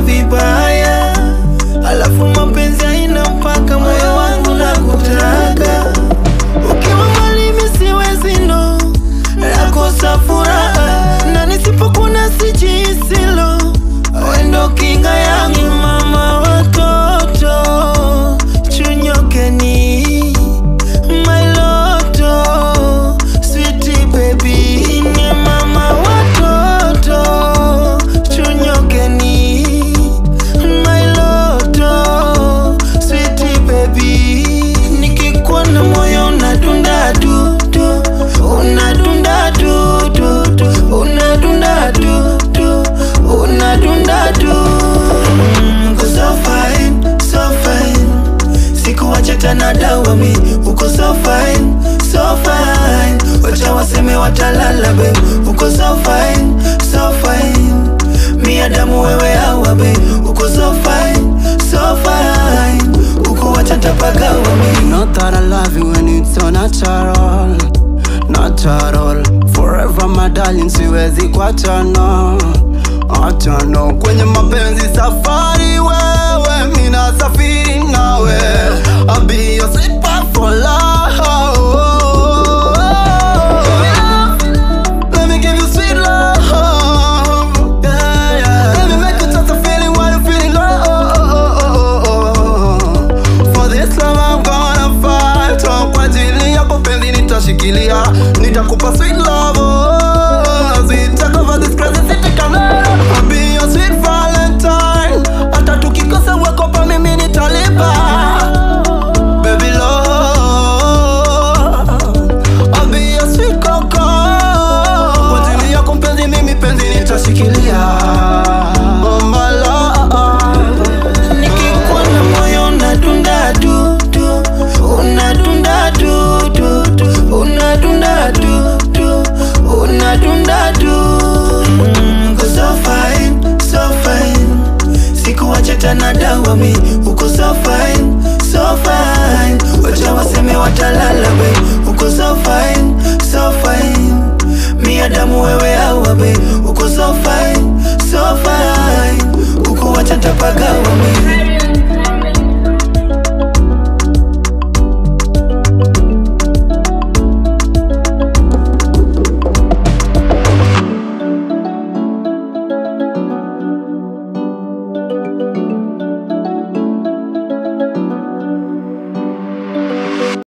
vibaya, alafu mapenzi haina mpaka, moyo wangu nakutaka. Ukiwa mbali mimi siwezi no, nakosa furaha na nisipokuona sijisilo, wewe ndo kinga yangu, mama watoto chunyokeni my loto sweetie baby ni mama watoto chunyokeni my loto sweetie baby nikikuona moyo unadunda du du unadunda du du du unadunda du du unadunda du Mm, uko so fine so fine sikuwacha tena dawa mi uko so fine so fine wacha waseme watalala be uko so fine so fine miadamu wewe hawa be uko so fine so fine uko wacha tapagawa mi You know that I love you when it's so natural Natural Forever my darling siwezi kuachana Achana kwenye mapenzi safari wewe Mina safiri nawe I'll be your sweet pie for love Let me give you sweet love yeah, yeah. Let me make you touch a feeling while you feeling low For this love I'm gonna fight oh, Kwa ajili yako penzi nitashikilia Nitakupa sweet love oh, Sweet take over this crazy city come I'll be your sweet valentine Hata tukikosa weko pa mimi nitalipa Baby love I'll be your sweet coco Kwa ajili yako mpenzi mimi penzi nitashikilia Oh my love nikikuona moyo unadunda du du unadunda du du du unadunda du du unadunda du Mm, uko so fine so fine sikuwacha tena dawa mi uko so fine so fine wacha waseme watalala be uko so fine so fine miadamu wewe hawa be uko so fine so fine uko wacha tapagawa mi